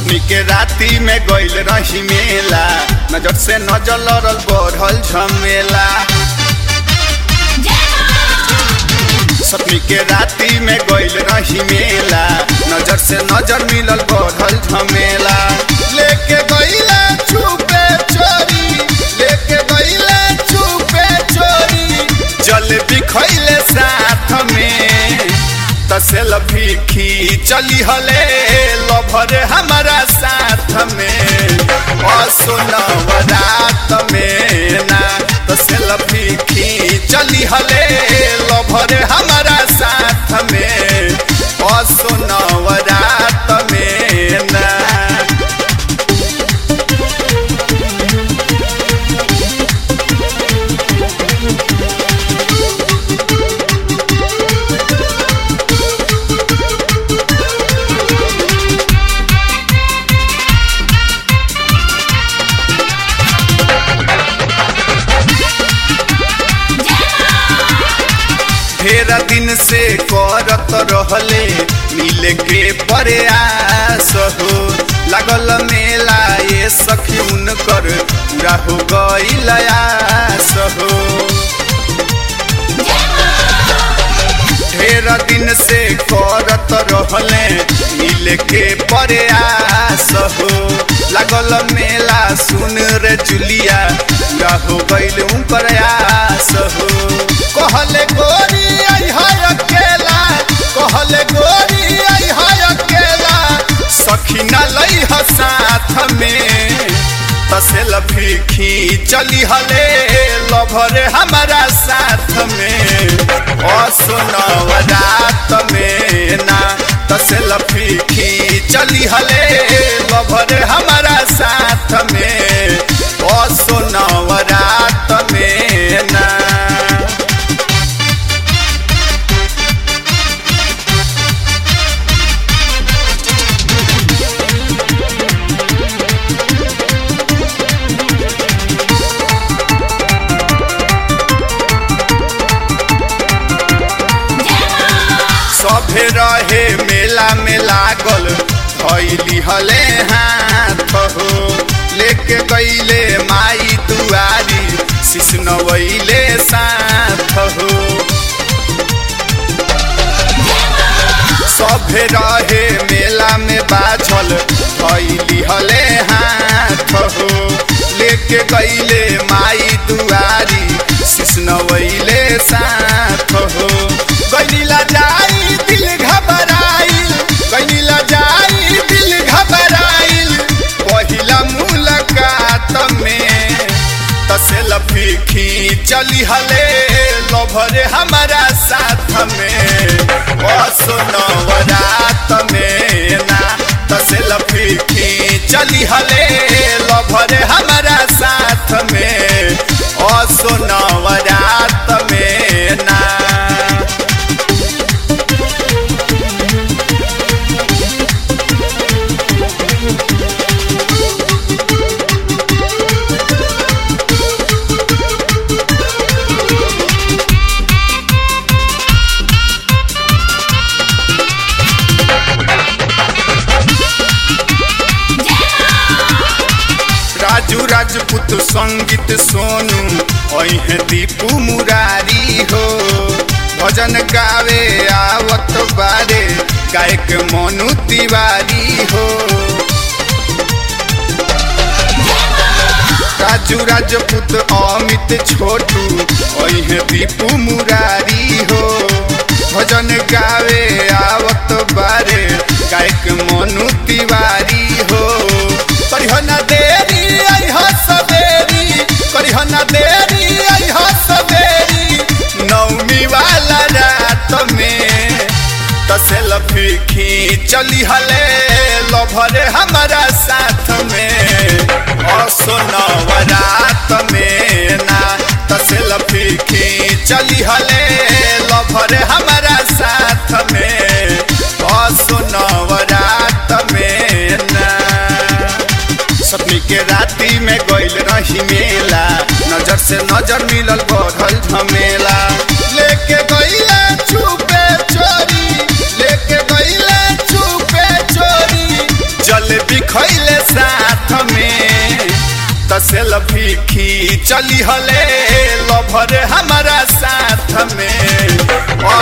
सपनी के राती में गइल रही मेला नजर से नजर लड़ल बढ़ल झमेला सपनी के राती में गइल रही मेला नजर से नजर मिलल बढ़ल झमेला लेके गइले छुपे चोरी लेके गइले छुपे चोरी जलेबी खइले साथ में तसेल्फी खींचली हले लभर हमारा साथ में असोनवरात में ना तसेल्फी खींचली हले लभर हमारा साथ में असोनवरात में ना ढेर दिन से करत रहले मिले के प्रयास हो लागल मेला ये सखी उनकर पूरा हो गईल आस हो ढेर दिन से करत रहले मिले के प्रयास हो लागल मेला सुन रे जुलिया पूरा हो गईल उनकर आस हो कहले गोरी आई है अकेला कहले गोरी आई है अकेला सखी न लई ह साथ में तसेल्फी खींचली हले लभरे हमारा साथ में असोनवरात में ना तसेल्फी खींचली हले लभरे हमारा साथ में असोनवरात में ना सभे रहे मेला में लागल धैली हले हाथ हो लेके गईले माई दुआरी सिसनवैले साथ हो सभे रहे मेला में बाझल धैली हले हाथ हो लेके गईले माई दुआरी सिसनवैले साथ हो गईला जाई दिल घबराइल गईला जाई दिल घबराइल पहिला मुलाकात में तसेल्फी खींचली हले लभरे हमारा साथ में असोनवरात में ना तसेल्फी खींचली हले लभरे हमारा साथ में असोनवरात में ना राजू राजपूत संगीत सोनू अहे दीपू मुरारी हो भजन गावे आवत बारे गायक मनु तिवारी हो राजू राजपूत अमित छोटू अहे दीपू मुरारी हो भजन गावे आवत बारे गायक मनु तिवारी हो करिहना देरी आई सवेरी करिहना देरी आई सवेरी नौमी वाला रात में तसेल्फी खींचली हले लभरे हमारा साथ में असोनवरात में ना तसेल्फी खींचली हले लभरे हमारा साथ में असोनवरात में ना सपनी के राती में गइल रही मेला नजर से नजर मिलल बढ़ल झमेला लेके गइले छुपे चोरी लेके गइले छुपे चोरी जलेबी खै चली हले लभर हमारा साथ में